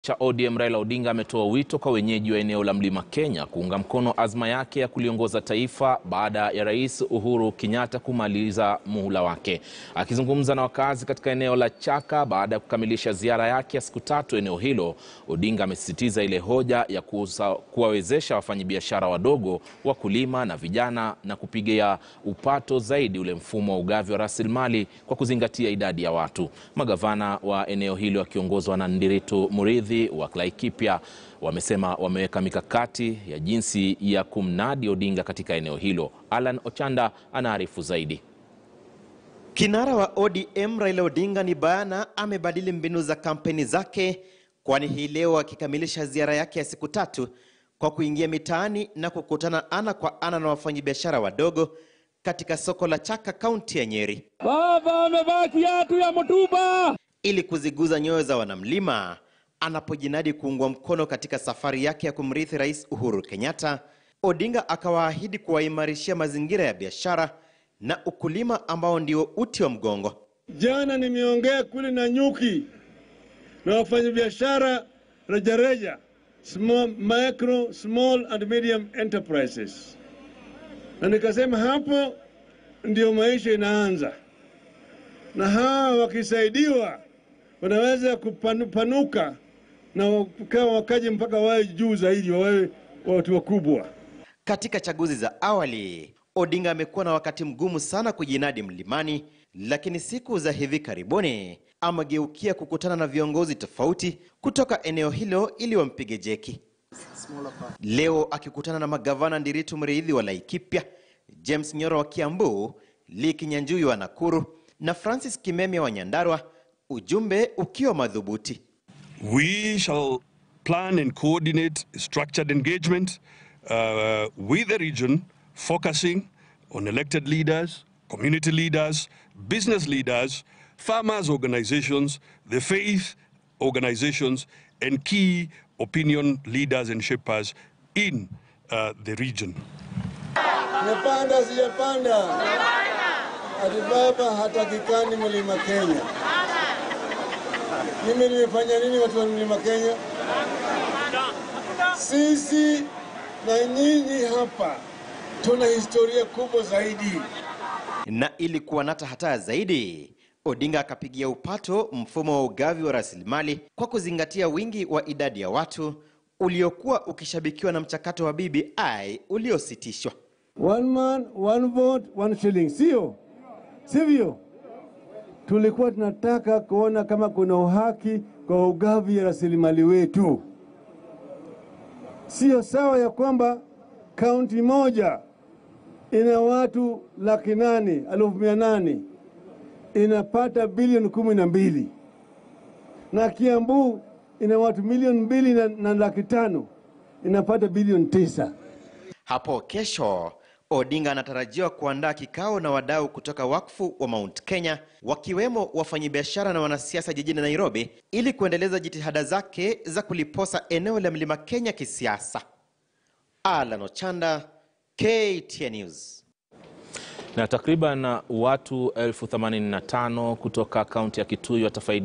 cha ODM Raila Odinga ametoa wito kwa wenyeji wa eneo la Mlima Kenya kuunga mkono azma yake ya kuliongoza taifa baada ya Rais Uhuru Kenyatta kumaliza muhula wake. Akizungumza na wakazi katika eneo la Chaka baada ya kukamilisha ziara yake ya siku tatu eneo hilo, Odinga amesisitiza ile hoja ya kuuza- kuwawezesha wafanyabiashara wadogo, wakulima na vijana na kupigia upato zaidi ule mfumo wa ugavi wa rasilimali kwa kuzingatia idadi ya watu. Magavana wa eneo hilo wakiongozwa na Ndiritu Muridhi wa Laikipia wamesema wameweka mikakati ya jinsi ya kumnadi Odinga katika eneo hilo. Alan Ochanda anaarifu zaidi. Kinara wa ODM Raila Odinga ni bayana amebadili mbinu za kampeni zake, kwani hii leo akikamilisha ziara yake ya siku tatu kwa kuingia mitaani na kukutana ana kwa ana na wafanyabiashara wadogo katika soko la Chaka, kaunti ya Nyeri, Baba amevaa kiatu ya mtumba. ili kuziguza nyoyo za wanamlima anapojinadi kuungwa mkono katika safari yake ya kumrithi Rais Uhuru Kenyatta. Odinga akawaahidi kuwaimarishia mazingira ya biashara na ukulima ambao ndio uti wa mgongo. Jana nimeongea kule na nyuki na wafanyabiashara rejareja, small, micro, small and medium enterprises, na nikasema hapo ndio maisha inaanza, na hawa wakisaidiwa wanaweza kupanuka na kama wakaje mpaka wawe juu zaidi, wawe watu wakubwa. Katika chaguzi za awali, Odinga amekuwa na wakati mgumu sana kujinadi mlimani, lakini siku za hivi karibuni amegeukia kukutana na viongozi tofauti kutoka eneo hilo ili wampige jeki. Leo akikutana na magavana Ndiritu Muriithi wa Laikipia, James Nyoro wa Kiambu, Lee Kinyanjui wa Nakuru na Francis Kimemia wa Nyandarua, ujumbe ukiwa madhubuti. We shall plan and coordinate structured engagement uh, with the region, focusing on elected leaders, community leaders, business leaders, farmers' organizations, the faith organizations, and key opinion leaders and shapers in uh, the region. Nimepanda sijapanda, ati baba hatakikani mlima Kenya. Mimi nimefanya nini watu wa mlima Kenya? Sisi na nyinyi hapa tuna historia kubwa zaidi. Na ili kuwanata hataya zaidi, Odinga akapigia upato mfumo wa ugavi wa rasilimali kwa kuzingatia wingi wa idadi ya watu uliokuwa ukishabikiwa na mchakato wa BBI uliositishwa. One man, one vote, one shilling, sio sivyo? Tulikuwa tunataka kuona kama kuna uhaki kwa ugavi ya rasilimali wetu. Sio sawa ya kwamba kaunti moja ina watu laki nane elfu mia nane inapata bilioni kumi na mbili na Kiambu ina watu milioni mbili na, na laki tano inapata bilioni tisa. Hapo kesho Odinga anatarajiwa kuandaa kikao na wadau kutoka wakfu wa Mount Kenya wakiwemo wafanyabiashara na wanasiasa jijini Nairobi ili kuendeleza jitihada zake za kuliposa eneo la Mlima Kenya kisiasa. Alan Ochanda, KTN News. Na takriban watu elfu themanini na tano kutoka kaunti ya Kitui watafaidi